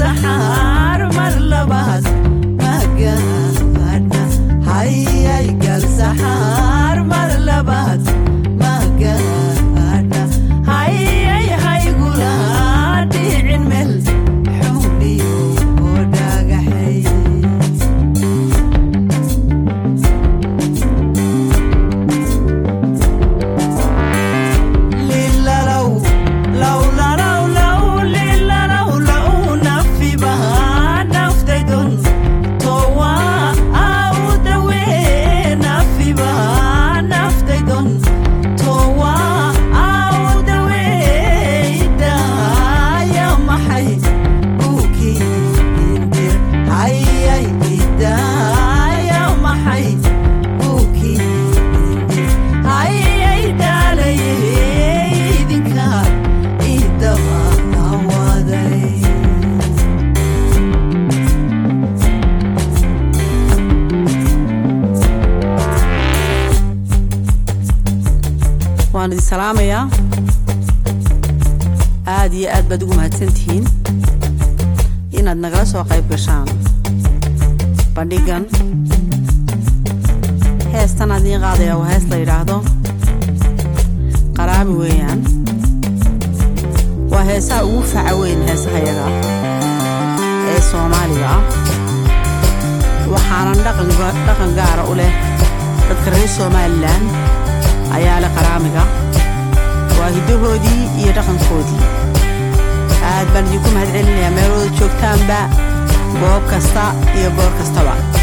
galsaxaar mar labaad magaadha hayay galsaxaar mar labaad magaadha hayay haygula dhicin meel xuniyo oo dhagaxay lilalow lowlalow low lilalow low nafiba naftaydon towa awdawe nafiba naftaydon towa awdawe idaya maxay ukiindir hayay idaya maxay ukiindir hayay dhaalaye idinka idaba awaday waan idin salaamayaa aad iyo aad baad ugu mahadsantihiin inaad nagala soo qayb gashaan bandhigan heestan aad iin qaadaya waa hees la yidhaahdo qaraami weeyaan waa heesaha ugu faca weyn heesaha yaga ee soomaaliga ah waxaanan dhaqan dhaqan gaara u leh dadka reer somalilan ayaa leh qaraamiga waa hiddahoodii iyo dhaqankoodii aad baan idinku mahad celinayaa meelooda joogtaanba goob kasta iyo goor kastaba